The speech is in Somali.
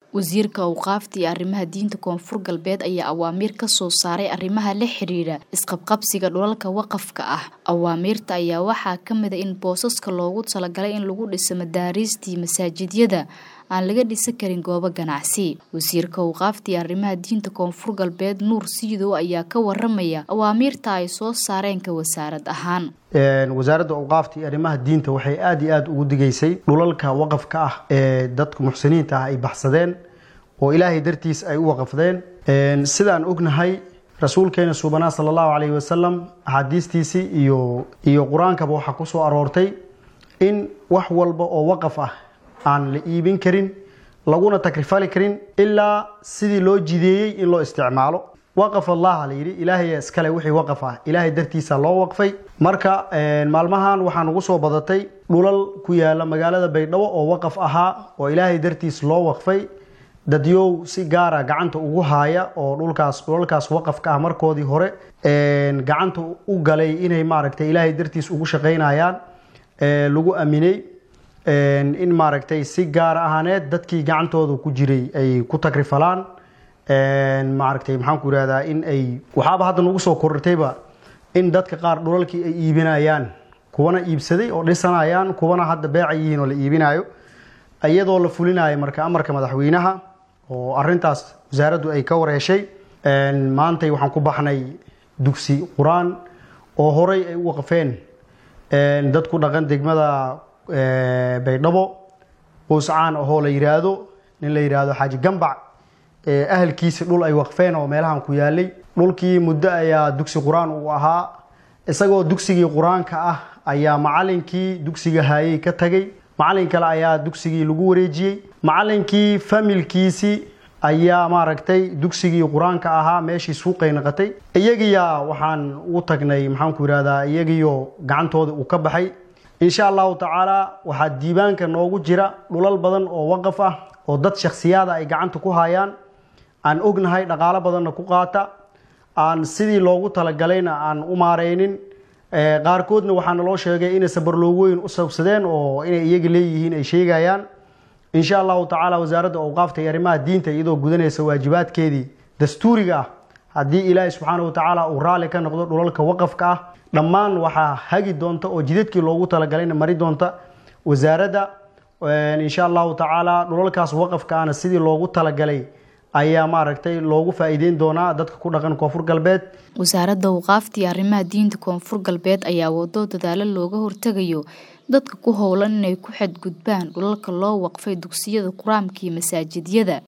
wasiirka awqaafta iyo arrimaha diinta koonfur galbeed ayaa awaamiir ka soo saaray arrimaha la xiriira isqabqabsiga dhulalka waqafka ah awaamiirta ayaa waxaa ka mid a in boosaska loogu talagalay in lagu dhiso madaariistii masaajidyada aan laga dhisan karin goobo ganacsi wasiirka awqaafta iyo arrimaha diinta koonfur galbeed nuur siidow ayaa ka waramaya awaamiirta ay soo saareen ka wasaarad ahaan wasaaradda awqaafta iyo arrimaha diinta waxay aada iyo aada ugu digaysay dhulalka waqafka ah ee dadka muxsiniinta ah ay baxsadeen oo ilaahay dartiis ay u waqafdeen sidaan ognahay rasuulkeena suubanaa sala allahu calayhi wasalam axaadiistiisii iyo iyo qur-aankaba waxaa ku soo aroortay in wax walba oo waqaf ah aan la iibin karin laguna takrifali karin ilaa sidii loo jideeyey in loo isticmaalo waqaf allaha la yidhi ilaahay iskale wixii waqaf ah ilaahay dartiisa loo waqfay marka maalmahan waxaa nagu soo badatay dhulal ku yaala magaalada baydhabo oo waqaf ahaa oo ilaahay dartiis loo waqfay dadyow si gaara gacanta ugu haaya oo dhulkaas dhulalkaas waqafka ah markoodii hore gacanta u galay inay maaragtay ilaahay dartiis ugu shaqaynayaan lagu aaminay in maaragtay si gaara ahaaneed dadkii gacantooda ku jiray ay ku takrifalaan maaragtay maxaan ku ihahdaa in ay waxaaba hadda nagu soo korortayba in dadka qaar dhulalkii ay iibinayaan kuwana iibsaday oo dhisanayaan kuwana hadda beeca yihiin oo la iibinayo iyadoo la fulinayo marka amarka madaxweynaha oo arintaas wasaaraddu ay ka wareeshay maantay waxaan ku baxnay dugsi qur-aan oo horay ay u waqfeen dad ku dhaqan degmada baydhabo booscaan ahoo la yiraahdo nin la yiraahdo xaaji gambac ahalkiisi dhul ay waqfeen oo meelahan ku yaalay dhulkii muddo ayaa dugsi qur-aan uu ahaa isagoo dugsigii qur-aanka ah ayaa macalinkii dugsiga haayey ka tagay macalin kale ayaa dugsigii lagu wareejiyey macalinkii familkiisii ayaa maaragtay dugsigii qur-aanka ahaa meeshii suuqay naqatay iyagiyaa waxaan ugu tagnay maxaan ku yihahdaa iyagiyo gacantooda uu ka baxay insha allahu tacaala waxaa diiwaanka noogu jira dhulal badan oo waqaf ah oo dad shakhsiyaada ay gacanta ku hayaan aan ognahay dhaqaalo badanna ku qaata aan sidii loogu talagalayna aan u maareynin qaarkoodna waxaa naloo sheegay inay sabarloogoyn u sabsadeen oo inay iyaga leeyihiin ay sheegayaan insha allahu tacaala wasaaradda awqaafta iyo arrimaha diinta iyadoo gudanaysa waajibaadkeedii dastuuriga ah haddii ilaahay subxaana wa tacaala uu raalli ka noqdo dhulalka waqafka ah dhammaan waxaa hagi doonta oo jidadkii loogu talagalayna mari doonta wasaaradda insha allahu tacaala dhulalkaas waqafka ahna sidii loogu talagalay ayaa maaragtay loogu faa'iideyn doonaa dadka ku dhaqan koonfur galbeed wasaaradda awqaafta iyo arrimaha diinta koonfur galbeed ayaa wado dadaalo looga hortegayo dadka ku howlan inay ku xadgudbaan dhulalka loo waqfay dugsiyada qur-aanka iyo masaajidyada